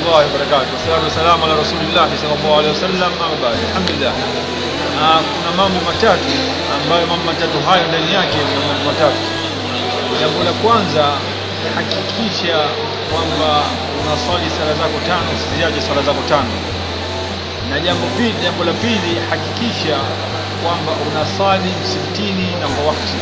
warahmatullahi wabarakatuh. Wassalatu wassalamu ala rasulillahi sallallahu alaihi wasallam. Amma baad, alhamdulillah. Ah, kuna mambo matatu ambayo mambo matatu hayo ndani yake kuna mambo matatu. Jambo la kwanza, hakikisha kwamba unaswali sala zako tano, usiziache sala zako tano. Na jambo pili, jambo la pili, hakikisha kwamba unasali msikitini na kwa wakati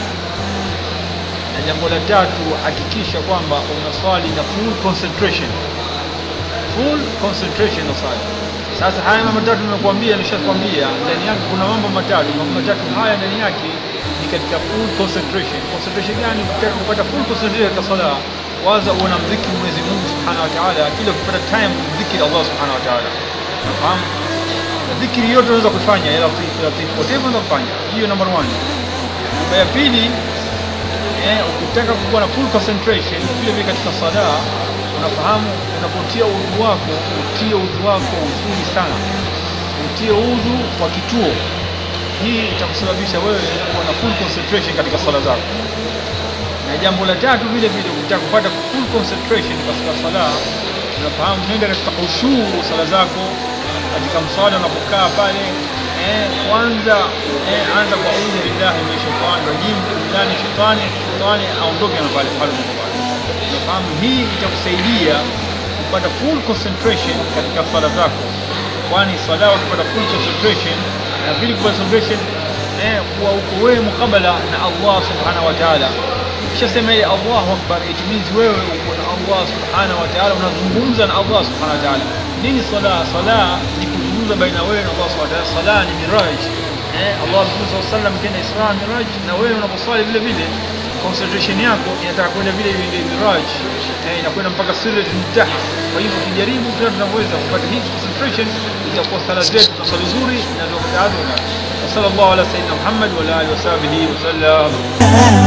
na jambo la tatu hakikisha kwamba unaswali na full concentration full concentration unaswali sasa haya mambo matatu nimekuambia nishakwambia ndani yake kuna mambo matatu mambo matatu haya ndani yake ni katika full concentration concentration gani ukitaka kupata full concentration katika swala waza uona mziki Mwenyezi Mungu Subhanahu wa Ta'ala kila ukipata time mziki Allah Subhanahu wa Ta'ala unafahamu na dhikri yote unaweza kufanya ya latif latif whatever unaweza kufanya hiyo number one namba ya pili eh, ukitaka kuwa na full concentration vile vile katika sala unafahamu unapotia udhu wako utie udhu wako uzuri sana utie udhu kwa kituo hii itakusababisha wewe kuwa na full concentration katika sala zako na jambo la tatu vile vile ukitaka kupata full concentration katika sala unafahamu nenda katika ushuu sala zako katika mswala unapokaa pale eh, kwanza eh, anza kwa audhu billahi min shaitani rajim billahi shaitani shaitani aondoke na pale pale pale unafahamu hii itakusaidia kupata full concentration katika swala zako kwani swala ukipata full concentration na vile kupata concentration eh, kuwa uko wewe mukabala na Allah subhanahu wa ta'ala ukishasema ile Allahu akbar it means wewe uko na Allah subhanahu wa ta'ala unazungumza na Allah subhanahu wa ta'ala nini sala sala ni kuzungumza baina wewe na Allah subhanahu wa ta'ala sala ni miraj eh Allah Mtume sallallahu alaihi wasallam kenda Isra miraj na wewe unaposwali vile vile concentration yako inataka kwenda vile vile miraj eh inakwenda mpaka sirrat muntaha kwa hivyo kijaribu kila tunaweza kupata hii concentration itakuwa sala zetu na nzuri na ndio mtaadha na sallallahu ala sayyidina Muhammad wa ala alihi wa sahbihi wa sallam